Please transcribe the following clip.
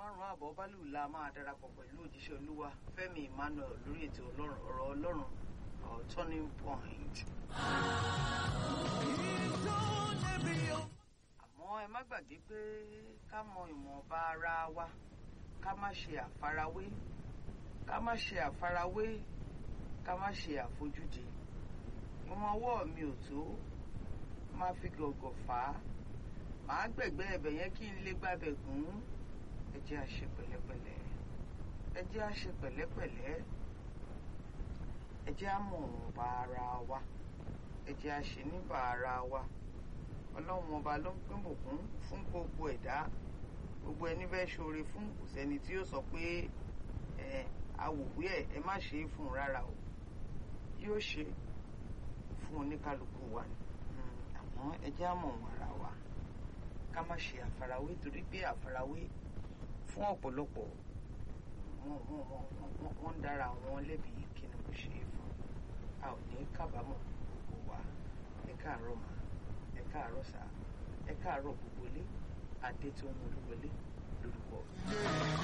márùn-ún àbọ̀ bálù la máa darapọ̀ pẹ̀lú òjíṣẹ́ olúwa fẹ́mi emmanuel lórí ètò ọlọ́run ọ̀rọ̀ ọlọ́run our turning point. àmọ́ ẹ má gbàgbé pé ká mọ ìwọ̀nba ara wa ká má ṣe àfarawé ká má ṣe àfarawé ká má ṣe àfojúdi ìwọ̀n ọwọ́ mi ò tó má fi gọ̀gọ̀ fà á màá gbẹ̀gbẹ́ ẹbẹ̀ yẹn kí n lè gbàbẹ̀ gùn ẹ jẹ́ a ṣe pẹ̀lẹ́pẹ̀lẹ́ ẹ jẹ́ a ṣe pẹ̀lẹ́pẹ̀lẹ́ ẹ jẹ́ a mọ̀ ọ̀nba ara wa ẹ jẹ́ a ṣe níbà ara wa ọlọ́run ọba ló ń pín bùkún fún gbogbo ẹ̀dá gbogbo ẹni bẹ́ẹ̀ ṣoore fún kò sẹ́ni tí yóò sọ pé ẹ awòwé ẹ ẹ má ṣe é fún un rárá o yóò ṣe fún oníkálukú wa ni àmọ́ ẹ jẹ́ a mọ̀ wọn ara wa ká má ṣe àfarawé torí pé àfarawé fún ọ̀pọ̀lọpọ̀ wọ́n ń dára wọn lẹ́bi kí ni mo ṣe é fún a ò ní kábàámọ̀ gbogbo wa ẹ káàárọ̀ mà ẹ káàárọ̀ sà ẹ káàárọ̀ gbogbo ilé adé tó ń wọlé wọlé lórúkọ.